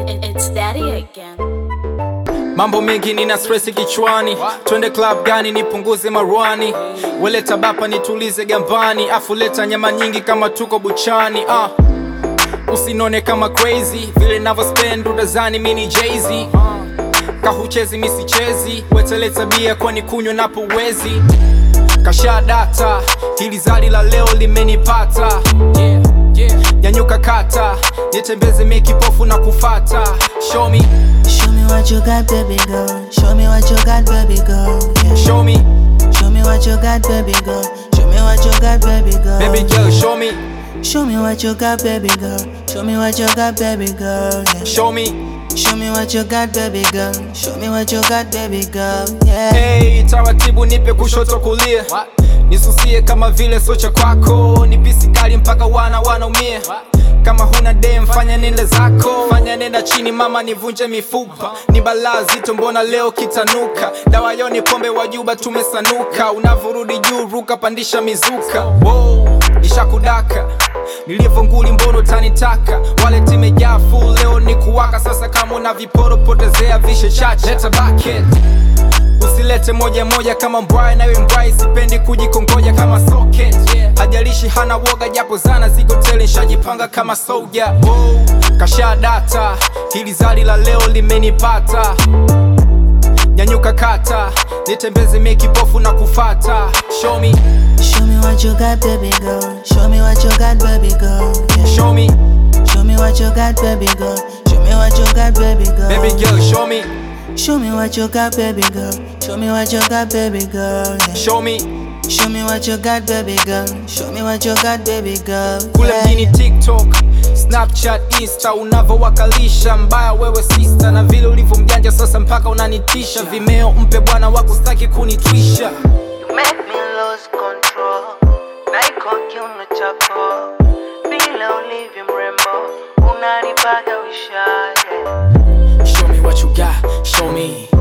It, it's daddy again. Mambo mengi nina stress kichwani, twende club gani nipunguze marwani, weleta bapa nitulize gambani, afu leta nyama nyingi kama tuko buchani ah. Usinone kama crazy vile navyo spend udazani mini Jay-Z kahuchezi misichezi weteleta bia kwani kunywa napo uwezi kasha data hili zali la leo limenipata yeah, yeah. nyanyuka kata nitembeze mekipofu na kufata show me, Show me what you got, baby girl. Show me what you got, baby girl. Yeah. show me, Show me what you got, baby girl. Show me what you got, baby girl. baby girl show me, Show me what you got, baby girl. Show me what you got, baby girl. Yeah. show me Show me what you got, baby girl. Show me what you got, baby girl. Yeah. Hey, taratibu nipe kushoto kulia nisusie kama vile socha kwako ni pisi kali mpaka wana wanaumia kama huna dem fanya nende zako fanya nenda chini mama nivunje mifupa ni balaa zito mbona leo kitanuka dawa yoni pombe wajuba tumesanuka unavurudi juu ruka pandisha mizuka wow, nishakudaka nilivyonguli mbono tanitaka wale timejaa full leo ni kuwaka sasa kama una viporo potezea vishe chache leta bucket usilete moja moja kama mbwai nawe mbwai sipendi kujikongoja kama socket hajalishi hana woga japo zana ziko tele nshajipanga kama soja wow. kasha data hili zali la leo limenipata nyanyuka kata nitembeze mekipofu na kufata show me, Show me what you got, baby girl. Show me what you got, baby girl. Yeah. show me, Show me what you got, baby girl. Show me what you got, baby girl. baby girl show me, Show me what you got, baby girl. Show me what you got, baby girl. Yeah. show me Show me what you got, baby girl. Show me what you got, baby girl. kule Yeah. mjini tiktok snapchat insta unavowakalisha mbaya wewe sista na vile ulivyo mjanja sasa mpaka unanitisha vimeo mpe bwana wako staki kunitwisha You make me lose control. Naiko kiuno chako bila ulivyo mrembo, unanipaga wisha yeah. show me what you got show me